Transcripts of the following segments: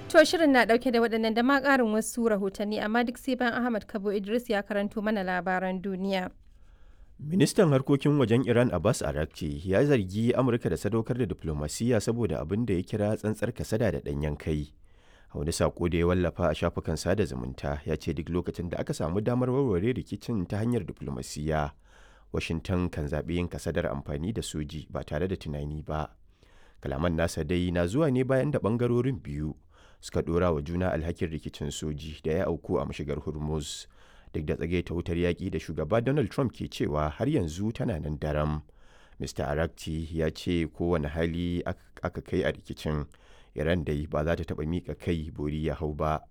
To shirin na dauke da waɗannan da ma ƙarin wasu rahotanni amma duk sai bayan Ahmad Kabo Idris ya karanto mana labaran duniya. Ministan harkokin wajen Iran Abbas Arakci ya zargi Amurka da sadaukar da diplomasiya saboda abin da ya kira tsantsar kasada da ɗanyen kai. A wani sako da ya wallafa a shafukan sada zumunta ya ce duk lokacin da aka samu damar warware rikicin ta hanyar diplomasiya, Washington kan zaɓi yin kasadar amfani da soji ba tare da tunani ba. Kalaman nasa dai na zuwa ne bayan da ɓangarorin biyu suka ɗora wa juna alhakin rikicin soji da ya auku a mashigar Hormuz. duk da tsagaita wutar yaƙi da shugaba Donald Trump ke cewa har yanzu tana nan daram. Mr. Arakci ya ce kowane hali aka kai a rikicin, Iran dai ba za ta taɓa miƙa kai bori ya hau ba.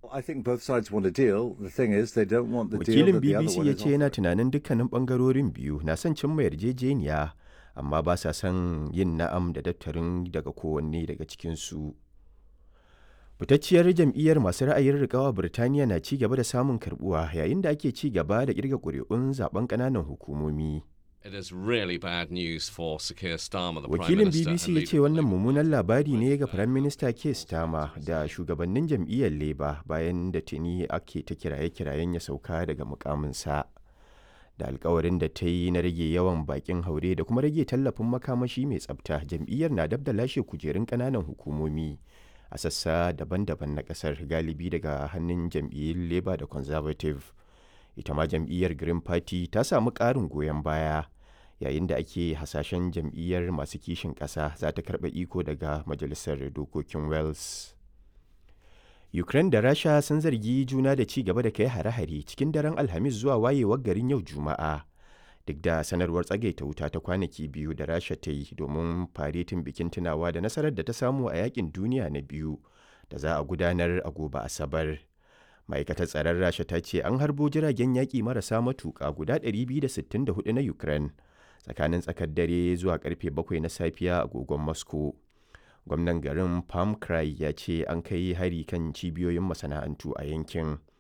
Wakilin BBC ya ce yana tunanin dukkanin ɓangarorin biyu na son cimma yarjejeniya, amma ba sa son yin na'am da daftarin daga kowanne daga cikinsu. fitacciyar jam'iyyar masu ra'ayin rikawa birtaniya na ci gaba da samun karbuwa yayin da ake ci gaba da kirga ƙuri'un zaben ƙananan hukumomi wakilin bbc ya ce wannan mummunan labari ne ga firayim minista keir starmer da shugabannin jam'iyyar labour bayan da tuni ake ta kiraye-kirayen ya sauka daga mukaminsa da alkawarin da ta yi na rage yawan bakin haure da kuma rage tallafin makamashi mai tsabta jam'iyyar na dab da lashe kujerun ƙananan hukumomi a sassa daban-daban na kasar galibi daga hannun jam'iyyar labour da conservative ita ma jam'iyyar green party ta samu ƙarin goyon baya yayin da ake hasashen jam'iyyar masu kishin ƙasa za ta karɓa iko daga majalisar dokokin wales ukraine da rasha sun zargi juna da ci gaba da kai hare-hare cikin daren alhamis zuwa wayewar garin yau juma'a duk da sanarwar tsagaita wuta ta kwanaki biyu da rasha ta yi domin faretin bikin tunawa da nasarar da ta samu a yakin duniya na biyu da za a gudanar a gobe asabar ma'aikatar tsaron rasha ta ce an harbo jiragen yaƙi marasa matuƙa guda 264 na ukraine tsakanin tsakar dare zuwa karfe 7 na safiya a agogon moscow gwamnan garin palm cry ya ce an kai hari kan cibiyoyin masana'antu a yankin